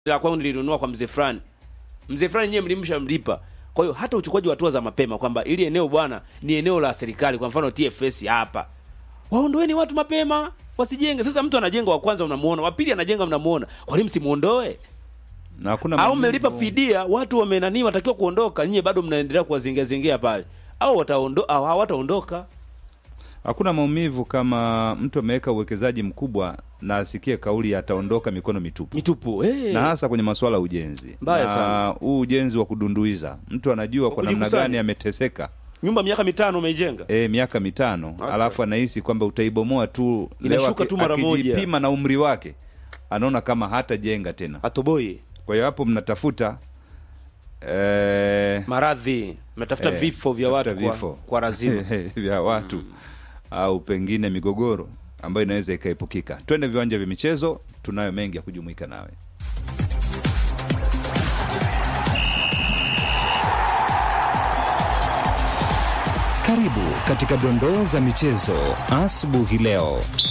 la kwangu nilinunua kwa mzee fulani mzee fulani nyewe mlimsha mlipa kwa hiyo hata uchukuaji wa hatua za mapema kwamba ili eneo bwana ni eneo la serikali kwa mfano TFS hapa waondoeni watu mapema wasijenge sasa mtu anajenga wa kwanza unamuona wa pili anajenga mnamuona kwa nini msimuondoe na hakuna au maumivu. mmelipa fidia watu wamenani watakiwa kuondoka nyie bado mnaendelea kuwazingia zingia pale au wataondo au hawataondoka hakuna maumivu kama mtu ameweka uwekezaji mkubwa na asikie kauli ya ataondoka mikono mitupu mitupu hey. na hasa kwenye masuala ya ujenzi Mbaya na sana. huu ujenzi wa kudunduiza mtu anajua kwa namna kujikusanya. gani ameteseka nyumba miaka mitano umeijenga e, miaka mitano Acha. alafu anahisi kwamba utaibomoa tu Inashuka leo aki- tu mara moja. akijipima na umri wake anaona kama hatajenga tena atoboi kwa hiyo hapo mnatafuta eh, maradhi mnatafuta eh, vifo vya tafuta watu kwa, vifo. kwa razima vya watu au pengine migogoro ambayo inaweza ikaepukika twende viwanja vya michezo tunayo mengi ya kujumuika nawe Karibu katika dondoo za michezo asubuhi leo.